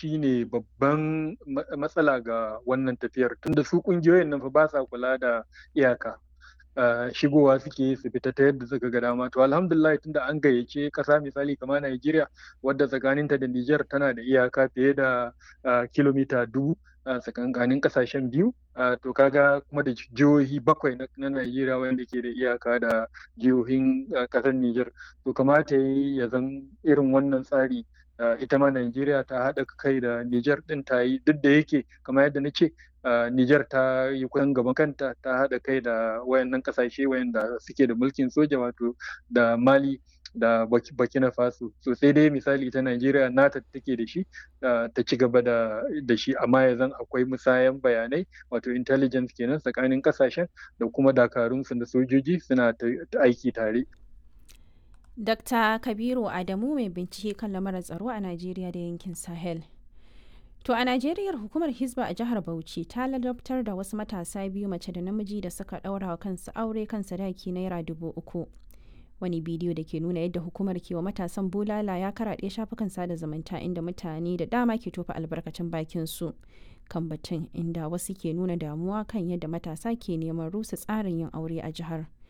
shine babban matsala ga wannan tafiyar tunda su kungiyoyin nan fa ba sa kula da iyaka shigowa suke su fita ta yadda suka ga dama to alhamdulillah tunda an gayyace kasa misali kamar Najeriya wadda tsakaninta da Niger tana da iyaka fiye da kilomita dubu tsakankanin kasashen biyu to kaga kuma da jihohi bakwai na Najeriya wanda ke da iyaka da jihohin kasar Niger to kamata ya zan irin wannan tsari ita ma Najeriya ta haɗa kai da Niger ɗin ta yi duk da yake kamar yadda na ce Niger ta yi kusan gaban kanta ta haɗa kai da wayannan ƙasashe wayanda suke da mulkin soja wato da Mali da Burkina Faso so sai dai misali ta Najeriya nata take da shi ta ci gaba da shi amma ya zan akwai musayan bayanai wato intelligence kenan tsakanin ƙasashen da kuma dakarunsu da sojoji suna aiki tare. Dr. Kabiru Adamu mai bincike kan lamarin tsaro a Najeriya da yankin Sahel. To a Najeriya hukumar Hizba a jihar Bauchi ta ladabtar da wasu matasa biyu mace da namiji da suka ɗaura wa kansu aure kan sadaki naira dubu uku. Wani bidiyo da ke nuna yadda hukumar ke wa matasan bulala ya karaɗe shafukan sada zumunta inda mutane da dama ke tofa albarkacin bakin su kan batun inda wasu ke nuna damuwa kan yadda matasa ke neman rusa tsarin yin aure a jihar.